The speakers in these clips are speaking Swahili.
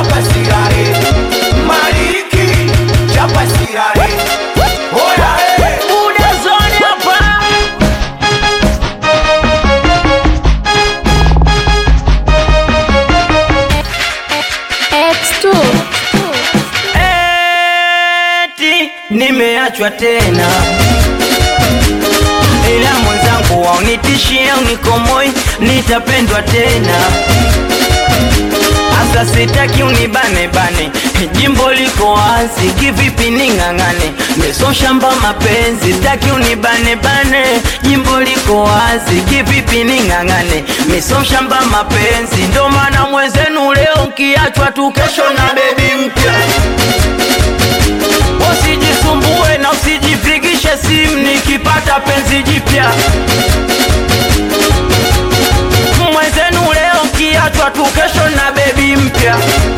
chapa sigare maliki chapa sigare oya eh. Buda zone hapa X2 eti nimeachwa tena, ila mwenzangu waunitishia unikomoi, nitapendwa tena. Asa sitaki unibane bane, jimbo liko wazi, kivipi ning'ang'ane? Meso shamba mapenzi, sitaki unibane bane, jimbo liko wazi, kivipi ning'ang'ane? Meso shamba mapenzi, ndo maana mwenzenu leo nkiachwa tu, kesho na bebi mpya Usijisumbue na usijipigishe simu nikipata penzi jipya. Mwenzenu leo kiachwa tu, kesho na bebi mpya.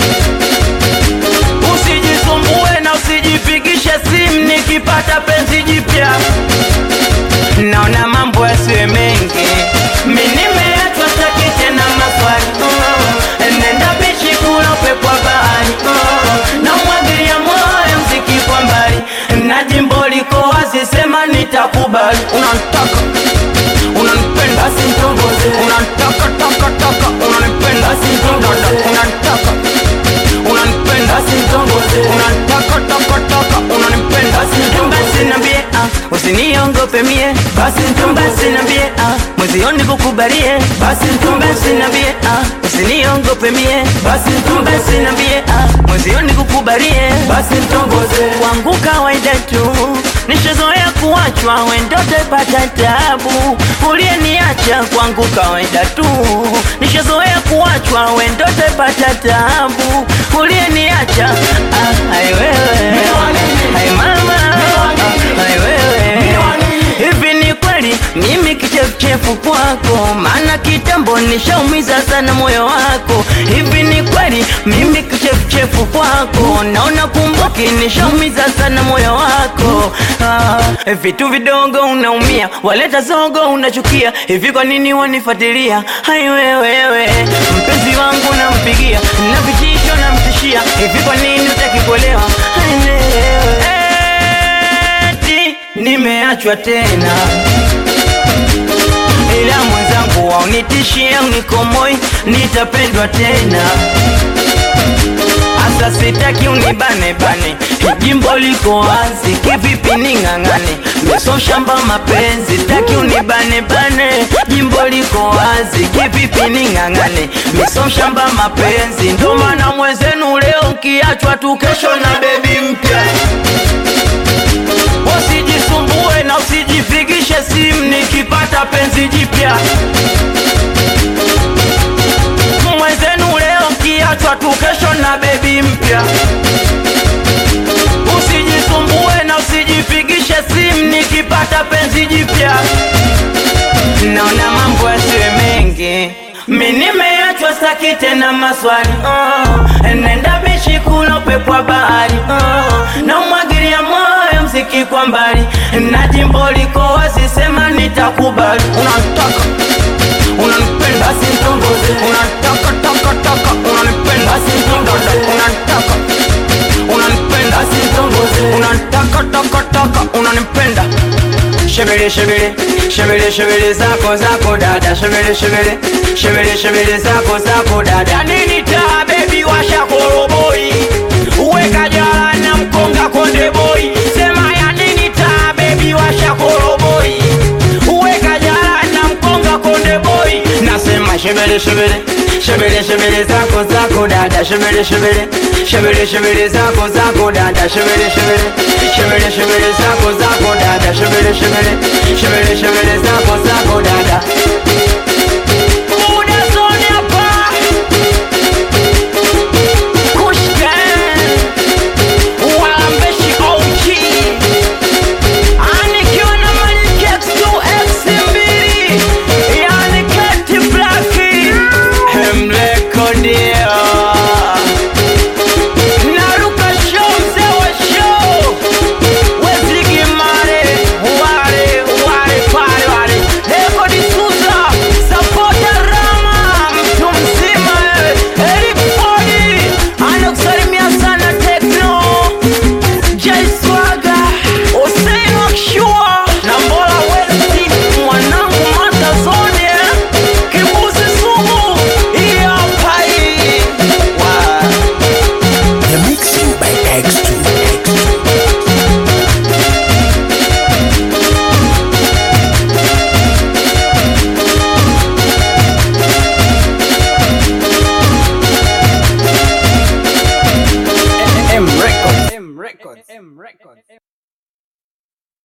Usijisumbue na usijipigishe simu nikipata penzi jipya. Naona mambo yasiwe mengi, mi nimeachwa sitaki tena maswali Mm, nenda bichi kula upepo wa bahari Mm, namwagilia moyo mziki kwa mbali na jimbo liko wazi, sema nitakubali. Unanitaka, unanipenda, basi nitongoze. Unanitaka, taka, taka, unanipenda, basi nitongoze. Unanitaka, unanipenda, basi nitongoze. Unanitaka, taka, taka, unanipenda, basi nitongoze. Basi niambie, ah, usiniongope mie, basi nitongoze. Basi niambie, ah, mwezioni kukubalie, basi nitongoze. Basi niambie, ah, usiniongope mie, basi nitongoze. Basi niambie, ah, mwezioni kukubalie, basi nitongoze. Kwangu kawaida tu, nishazoea kuachwa, wendote pata tabu, uliyeniacha kwangu kawaida tu, nishazoea kuachwa, wendote pata tabu, uliyeniacha ah, ai wewe, ai mama, ah, ai wewe Hivi ni kweli mimi kichefuchefu kwako, maana kitambo nishaumiza sana moyo wako. Hivi ni kweli mimi kichefuchefu kwako, naona kumbuki nishaumiza sana moyo wako. Ah, vitu vidogo unaumia, waleta zogo unachukia. Hivi kwa nini wanifuatilia? Hai wewewe, mpenzi wangu nampigia na vitisho namtishia. Hivi kwa nini utaki kuelewa? Hai wewe eti nimeachwa tena, ila mwenzangu waunitishia unikomoi, nitapendwa tena. Asa sitaki unibane bane, jimbo liko wazi, kivipi ning'ang'ane? Meso shamba mapenzi, sitaki unibane bane, jimbo liko wazi, kivipi ning'ang'ane? Meso shamba mapenzi, ndo maana mwenzenu leo nkiachwa tu, kesho na bebi mpya Usijisumbue na usijipigishe simu nikipata penzi jipya. Mwenzenu leo kiachwa tu, kesho na bebi mpya. Usijisumbue na usijipigishe simu nikipata penzi jipya. Naona mambo yasiwe mengi, mi nimeachwa, staki tena maswali oh. Nenda bichi kula upepo wa bahari oh. na umwagilia moyo mziki kwa mbali, na jimbo liko wazi, sema nitakubali. Unataka, unanipenda, basi nitongoze. Unataka, taka, taka, unanipenda, basi nitongoze. Unataka, unanipenda, basi nitongoze. Unataka, taka, taka, unanipenda Shebele shebele shebele shebele zako zako dada shebele shebele shebele shebele zako zako dada nini taa baby washa koroboi uweka jala na mkonga konde boy sema ya nini taa baby washa koroboi uweka jala na mkonga konde boy nasema shebele shebele shebele shebele zako zako dada shebele shebele shebele shebele zako zako dada shebele shebele shebele shebele zako zako dada shebele shebele shebele shebele zako zako dada